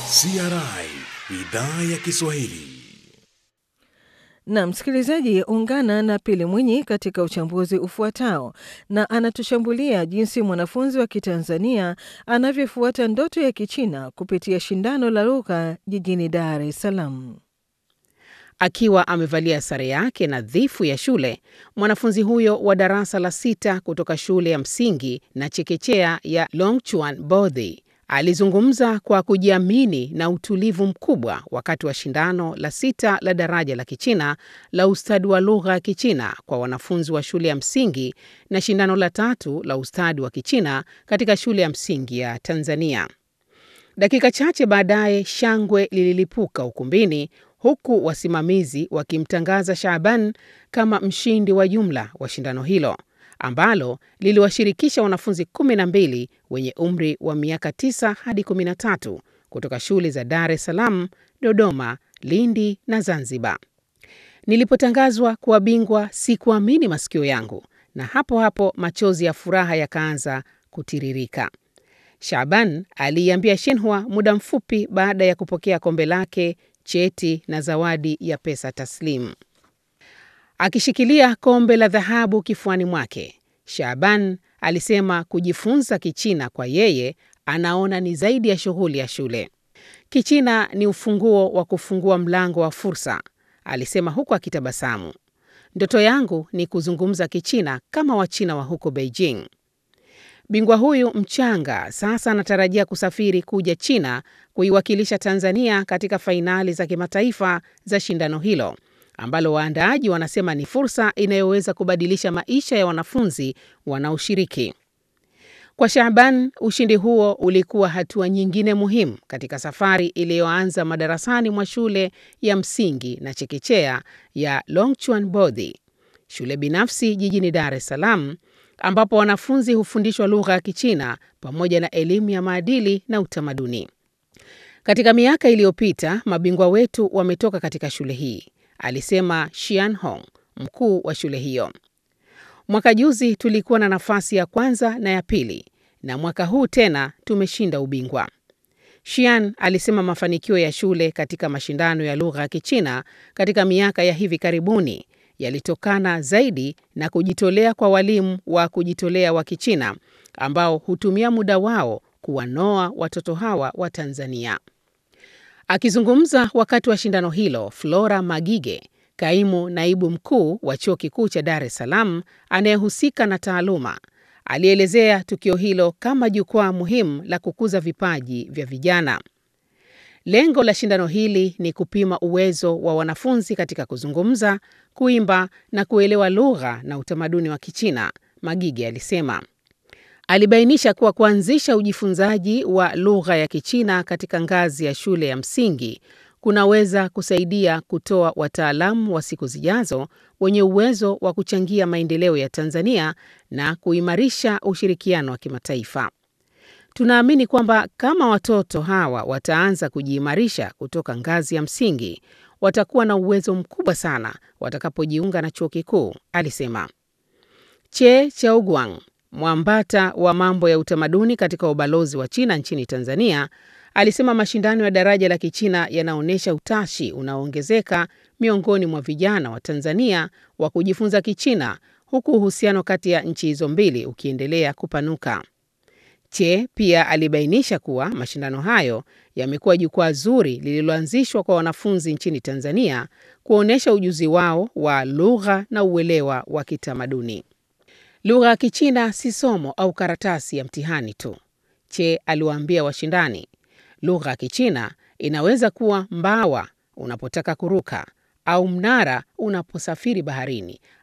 CRI idhaa ya Kiswahili. Na msikilizaji, ungana na Pili Mwinyi katika uchambuzi ufuatao, na anatushambulia jinsi mwanafunzi wa Kitanzania anavyofuata ndoto ya Kichina kupitia shindano la lugha jijini Dar es Salaam. Akiwa amevalia sare yake nadhifu ya shule, mwanafunzi huyo wa darasa la sita kutoka shule ya msingi na chekechea ya Longchuan Bodhi alizungumza kwa kujiamini na utulivu mkubwa wakati wa shindano la sita la daraja la Kichina la ustadi wa lugha ya Kichina kwa wanafunzi wa shule ya msingi na shindano la tatu la ustadi wa Kichina katika shule ya msingi ya Tanzania. Dakika chache baadaye, shangwe lililipuka ukumbini huku wasimamizi wakimtangaza Shaaban kama mshindi wa jumla wa shindano hilo ambalo liliwashirikisha wanafunzi 12 wenye umri wa miaka 9 hadi 13 kutoka shule za Dar es Salaam, Dodoma, Lindi na Zanzibar. Nilipotangazwa kuwa bingwa sikuamini masikio yangu, na hapo hapo machozi ya furaha yakaanza kutiririka. Shaaban aliiambia Shenhua muda mfupi baada ya kupokea kombe lake, cheti na zawadi ya pesa taslimu. Akishikilia kombe la dhahabu kifuani mwake, Shaaban alisema kujifunza Kichina kwa yeye anaona ni zaidi ya shughuli ya shule. Kichina ni ufunguo wa kufungua mlango wa fursa, alisema huku akitabasamu. Ndoto yangu ni kuzungumza Kichina kama Wachina wa huko Beijing. Bingwa huyu mchanga sasa anatarajia kusafiri kuja China kuiwakilisha Tanzania katika fainali za kimataifa za shindano hilo ambalo waandaaji wanasema ni fursa inayoweza kubadilisha maisha ya wanafunzi wanaoshiriki. Kwa Shaaban, ushindi huo ulikuwa hatua nyingine muhimu katika safari iliyoanza madarasani mwa shule ya msingi na chekechea ya Longchuan Bodhi, shule binafsi jijini Dar es Salaam, ambapo wanafunzi hufundishwa lugha ya Kichina pamoja na elimu ya maadili na utamaduni. Katika miaka iliyopita, mabingwa wetu wametoka katika shule hii, alisema Shian Hong, mkuu wa shule hiyo. Mwaka juzi tulikuwa na nafasi ya kwanza na ya pili, na mwaka huu tena tumeshinda ubingwa. Shian alisema mafanikio ya shule katika mashindano ya lugha ya Kichina katika miaka ya hivi karibuni yalitokana zaidi na kujitolea kwa walimu wa kujitolea wa Kichina ambao hutumia muda wao kuwanoa watoto hawa wa Tanzania. Akizungumza wakati wa shindano hilo, Flora Magige, kaimu naibu mkuu wa Chuo Kikuu cha Dar es Salaam anayehusika na taaluma, alielezea tukio hilo kama jukwaa muhimu la kukuza vipaji vya vijana. Lengo la shindano hili ni kupima uwezo wa wanafunzi katika kuzungumza, kuimba na kuelewa lugha na utamaduni wa Kichina, Magige alisema. Alibainisha kuwa kuanzisha ujifunzaji wa lugha ya Kichina katika ngazi ya shule ya msingi kunaweza kusaidia kutoa wataalamu wa siku zijazo wenye uwezo wa kuchangia maendeleo ya Tanzania na kuimarisha ushirikiano wa kimataifa. Tunaamini kwamba kama watoto hawa wataanza kujiimarisha kutoka ngazi ya msingi, watakuwa na uwezo mkubwa sana watakapojiunga na chuo kikuu, alisema. Che Chaoguang, mwambata wa mambo ya utamaduni katika ubalozi wa China nchini Tanzania, alisema mashindano ya daraja la Kichina yanaonyesha utashi unaoongezeka miongoni mwa vijana wa Tanzania wa kujifunza Kichina, huku uhusiano kati ya nchi hizo mbili ukiendelea kupanuka. Che pia alibainisha kuwa mashindano hayo yamekuwa jukwaa zuri lililoanzishwa kwa wanafunzi nchini Tanzania kuonyesha ujuzi wao wa lugha na uelewa wa kitamaduni. Lugha ya Kichina si somo au karatasi ya mtihani tu, Che aliwaambia washindani. Lugha ya Kichina inaweza kuwa mbawa unapotaka kuruka au mnara unaposafiri baharini